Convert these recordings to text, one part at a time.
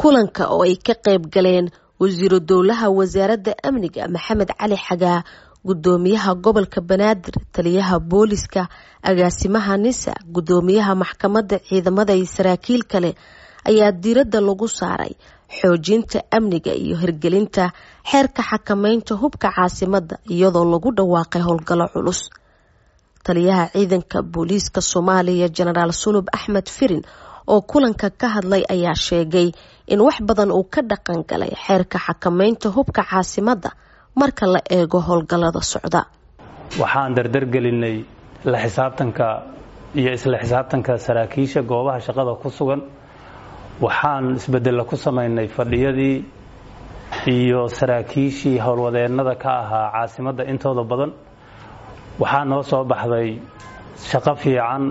kulanka oo ay ka qayb galeen wasiiru dowlaha wasaaradda amniga maxamed cali xagaa gudoomiyaha gobolka banaadir taliyaha booliska agaasimaha nisa gudoomiyaha maxkamadda ciidamada iyo saraakiil kale ayaa diiradda lagu saaray xoojinta amniga iyo hirgelinta xeerka xakameynta hubka caasimadda iyadoo lagu dhawaaqay howlgallo culus taliyaha ciidanka booliiska soomaaliya jenaraal sulub axmed firin oo kulanka ka hadlay ayaa sheegay in wax badan uu ka dhaqan galay xeerka xakameynta hubka caasimadda marka la eego howlgallada socda waxaan dardargelinay la xisaabtanka iyo isla xisaabtanka saraakiisha goobaha shaqada ku sugan waxaan isbedella ku samaynay fadhiyadii iyo saraakiishii howlwadeennada ka ahaa caasimadda intooda badan waxaa noo soo baxday shaqo fiican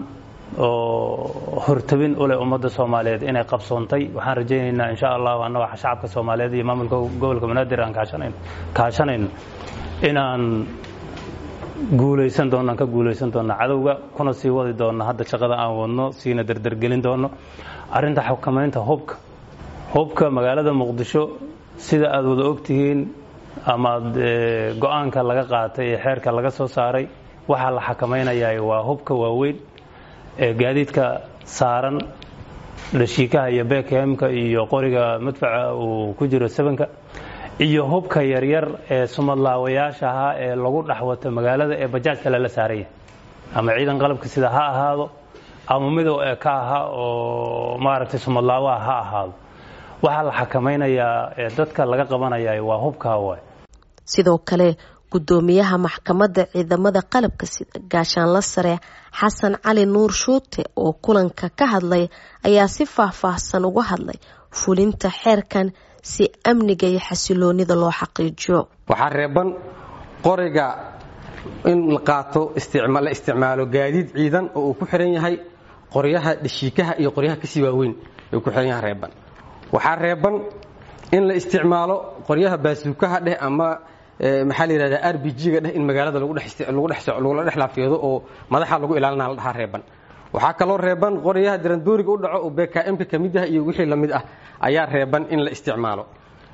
oo hortabin u leh ummadda soomaaliyeed inay qabsoontay waxaan rajaynaynaa insha allahu annaga shacabka soomaaliyeed iyo maamulka gobolka banaadir aan kaashanayno inaan guulaysan doonno aan ka guulaysan doonno cadowga kuna sii wadi doonno hadda shaqada aan wadno siina dardargelin doonno arrinta xukamaynta hubka hubka magaalada muqdisho sida aada wada ogtihiin amaad go-aanka laga qaatay ee xeerka laga soo saaray waxaa la xakamaynayaa waa hubka waaweyn ee gaadiidka saaran dhashiikaha iyo bekhemka iyo qoriga madfaca uu ku jiro sabanka iyo hubka yaryar ee sumadlaawayaasha ahaa ee lagu dhex wato magaalada ee bajaajka lala saaraya ama ciidan qalabka sida ha ahaado ama midow ee ka ahaa oo maaragtay sumadlaawaha ha ahaado waxaa la xakamaynayaa ee dadka laga qabanaya waa hubkaa waay sidoo kale gudoomiyaha maxkamadda ciidamada qalabka sida gaashaanla sare xasan cali nuur shuute oo kulanka ka hadlay ayaa si faahfaahsan uga hadlay fulinta xeerkan si amniga iyo xasiloonida loo xaqiijiyo waxaa reeban qoriga in la qaato la isticmaalo gaadiid ciidan oo uu ku xiran yahay qoryaha dhashiikaha iyo qoryaha kasii waaweyn ay ku xiran yahay reeban waxaa reeban in la isticmaalo qoryaha baasuukaha dheh ama maxaa la yidhahdaa r b g-ga dheh in magaalada lagula dhex laafiyado oo madaxa lagu ilaalina la dhahaa reeban waxaa kaloo reeban qoryaha dirandooriga u dhaco oo bkmka ka mid ah iyo wixii lamid ah ayaa reeban in la isticmaalo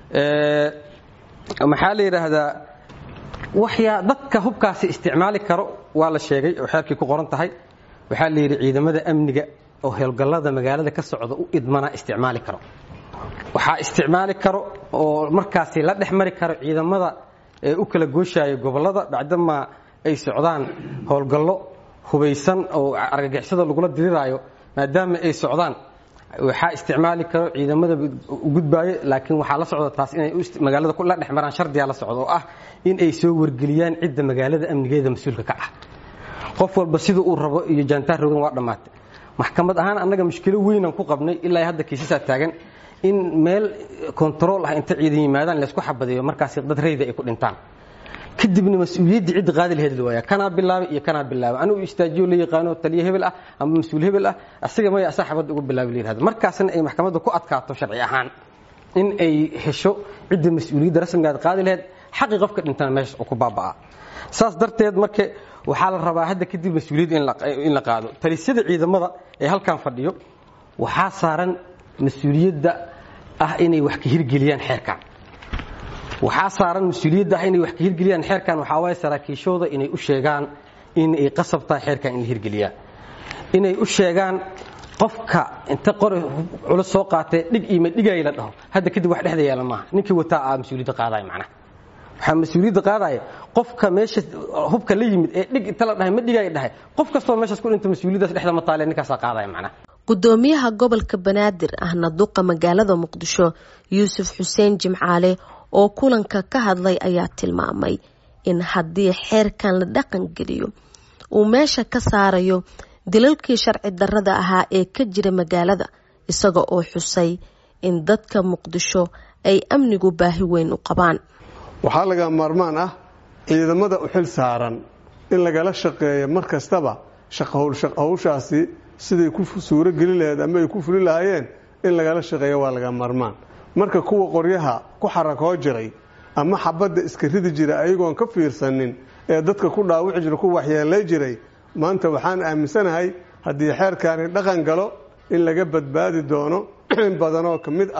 maxaa la yidhaahdaa waxyaa dadka hubkaasi isticmaali karo waa la sheegay oo xeerkii ku qoran tahay waxaa la yidhi ciidamada amniga oo howlgallada magaalada ka socda u idmana isticmaali karo waxaa isticmaali karo oo markaasi la dhex mari karo ciidamada ee u kala gooshaya gobollada bacdamaa ay socdaan howlgallo hubaysan oo argagixisada lagula diriraayo maadaama ay socdaan waxaa isticmaali karo ciidamada gudbaayo laakiin waxaa la socda taas inay magaalada la dhex maraan shardigaa la socda oo ah in ay soo wargeliyaan cidda magaalada amnigeeda mas-uulka ka ah qof walba sida uu rabo iyo jaantaar rogan waa dhammaatay maxkamad ahaan annaga mushkilo weynaan ku qabnay ilaa hadda kiisasaa taagan in meel kontarool ah inta ciidan yimaadaan laysku xabadeeyo markaas dad rayda ay ku dhintaan kadibna mas-uuliyaddii cidda qaadi laheyd la waaya kanaa bilaabay iyo kanaa bilaabay anigu istaajiyo la yaqaano taliye hebel ah ama mas-uul hebel ah asiga maya asaa xabadda uga bilaabay la yihahdo markaasna ay maxkamadda ku adkaato sharci ahaan in ay hesho cidda mas-uuliyadda rasmigaad qaadi laheyd xaqi qofka dhintana meesha oo ku baaba'aa saas darteed marka waxaa la rabaa hadda kadib mas-uuliyadda in la qaado talisyada ciidamada ee halkan fadhiyo waxaa saaran mas-uuliyadda ah inay wax ka hirgeliyaan xeerkan waxaa saaran mas-uuliyadda ah inay wax ka hirgeliyaan xeerkan waxaa waaye saraakiishooda inay u sheegaan in ay qasab tahay xeerkan in la hirgeliyaa inay u sheegaan qofka inta qori culus soo qaatee dhig iima dhigay la dhaho hadda kadib wax dhexda yaala maaha ninkii wataa aa mas-uuliyadda qaadaya macnaha waxaa mas-uuliyadda qaadaya qofka meesha hubka la yimid ee dhig inta la dhahay ma dhigay dhahay qof kastoo meeshaas ku dhinta mas-uuliyaddaas dhexda ma taale ninkaasaa qaadaya macnaha gudoomiyaha gobolka banaadir ahna duqa magaalada muqdisho yuusuf xuseen jimcaale oo kulanka ka hadlay ayaa tilmaamay in haddii xeerkan la dhaqan geliyo uu meesha ka saarayo dilalkii sharci darrada ahaa ee ka jira magaalada isaga oo xusay in dadka muqdisho ay amnigu baahi weyn u qabaan waxaa laga maarmaan ah ciidamada u xil saaran in lagala shaqeeyo mar kastaba hawshaasi siday ku suuro geli laheed ama ay ku fuli lahaayeen in lagala shaqeeyo waa laga maarmaan marka kuwa qoryaha ku xarakoo jiray ama xabadda iska ridi jira ayagoon ka fiirsanin ee dadka ku dhaawici jira ku waxyeelay jiray maanta waxaan aaminsanahay haddii xeerkaani dhaqan galo in laga badbaadi doono in badanoo ka mid ah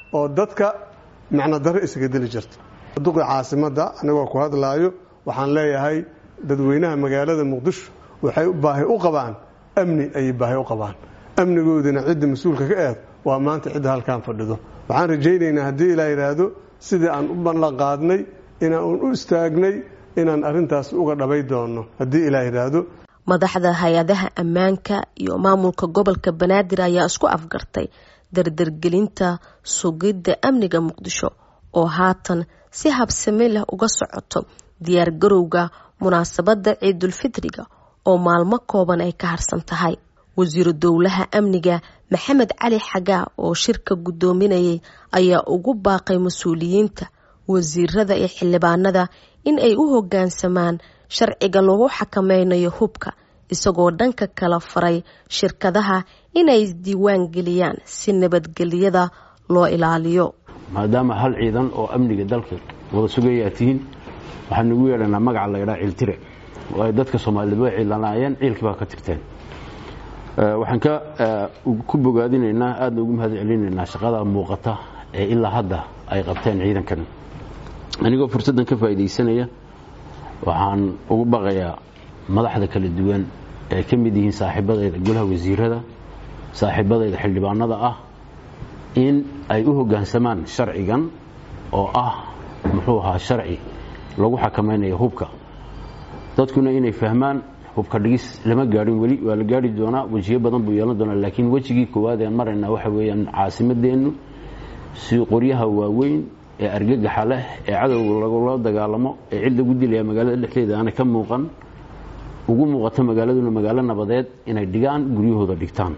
oo dadka macno darro isaga deli jirta duqi caasimadda anigoo ku hadlaayo waxaan leeyahay dadweynaha magaalada muqdisho waxay baahi u qabaan amni ayay baahi u qabaan amnigoodina cidda mas-uulka ka eed waa maanta cidda halkaan fadhido waxaan rajaynaynaa haddii ilaa yidhaahdo sidii aan u ballan qaadnay inaan u istaagnay inaan arrintaas uga dhabay doono haddii ilaa yidhaahdo madaxda hay-adaha ammaanka iyo maamulka gobolka banaadir ayaa isku afgartay dardargelinta sugidda amniga muqdisho oo haatan si habsame leh uga socoto diyaargarowga munaasabadda ciidulfitriga oo maalmo kooban ay ka harsan tahay wasiiru dowlaha amniga maxamed cali xagaa oo shirka guddoominayay ayaa ugu baaqay mas-uuliyiinta wasiirada iyo xildhibaanada in ay u hoggaansamaan sharciga lagu xakameynayo hubka isagoo dhanka kala faray shirkadaha inay isdiiwaan geliyaan si nabadgelyada loo ilaaliyo maadaama hal ciidan oo amniga dalka wada sugayaa tihiin waxaan ugu yeedhanaa magaca la ydhaa ciiltire oo ay dadka soomaaliyed way ciilanaayeen ciilkii baa ka tirteen waxaan ka ku bogaadinaynaa aadna ugu mahad celinaynaa shaqada muuqata ee ilaa hadda ay qabteen ciidankan anigoo fursaddan ka faa'iidaysanaya waxaan ugu baqayaa madaxda kala duwan ee ka mid yihiin saaxiibadayda golaha wasiirada saaxiibadayda xildhibaanada ah in ay u hoggaansamaan sharcigan oo ah muxuu ahaa sharci lagu xakamaynayo hubka dadkuna inay fahmaan hubka dhigis lama gaadhin weli waa la gaari doonaa wejiyo badan buu yeelan doonaa laakiin wejigii koowaad een maraynaa waxa weeyaan caasimadeennu si qoryaha waaweyn ee argagaxa leh ee cadowga lagula dagaalamo ee cid lagu dilaya magaalada dhexdeeda aana ka muuqan ugu muuqato magaaladuna magaalo nabadeed inay dhigaan guryahooda dhigtaan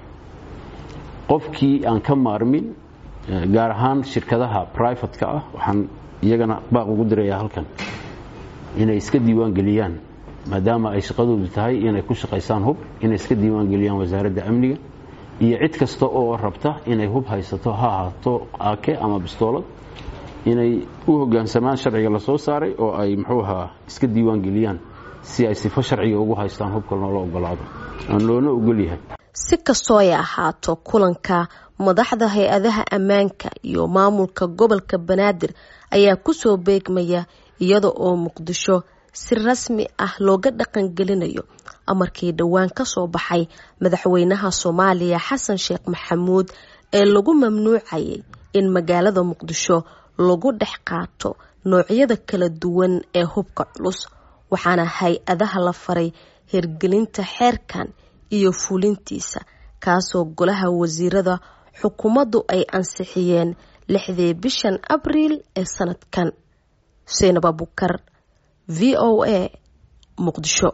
qofkii aan ka maarmin gaar ahaan shirkadaha brivatka ah waxaan iyagana baaq ugu dirayaa halkan inay iska diiwaan geliyaan maadaama ay shaqadoodu tahay inay ku shaqaysaan hub inay iska diiwaan geliyaan wasaaradda amniga iyo cid kasta oo rabta inay hub haysato ha ahaato aake ama bistoolad inay u hoggaansamaan sharciga la soo saaray oo ay muxuu ahaa iska diiwaan geliyaan si ay sifo sharciga ugu haystaan hubka loola ogolaado aan loona ogol yahay si kastoo ay ahaato kulanka madaxda hay-adaha ammaanka iyo maamulka gobolka banaadir ayaa kusoo beegmaya iyada oo muqdisho si rasmi ah looga dhaqangelinayo amarkii dhowaan kasoo baxay madaxweynaha soomaaliya xasan sheekh maxamuud ee lagu mamnuucayay in magaalada muqdisho lagu dhex qaato noocyada kala duwan ee hubka culus waxaana hay-adaha la faray hirgelinta xeerkan iyo fulintiisa kaasoo golaha wasiirada xukuumaddu ay ansixiyeen lixdii bishan abriil ee sanadkan xuseen abubukar v o a muqdisho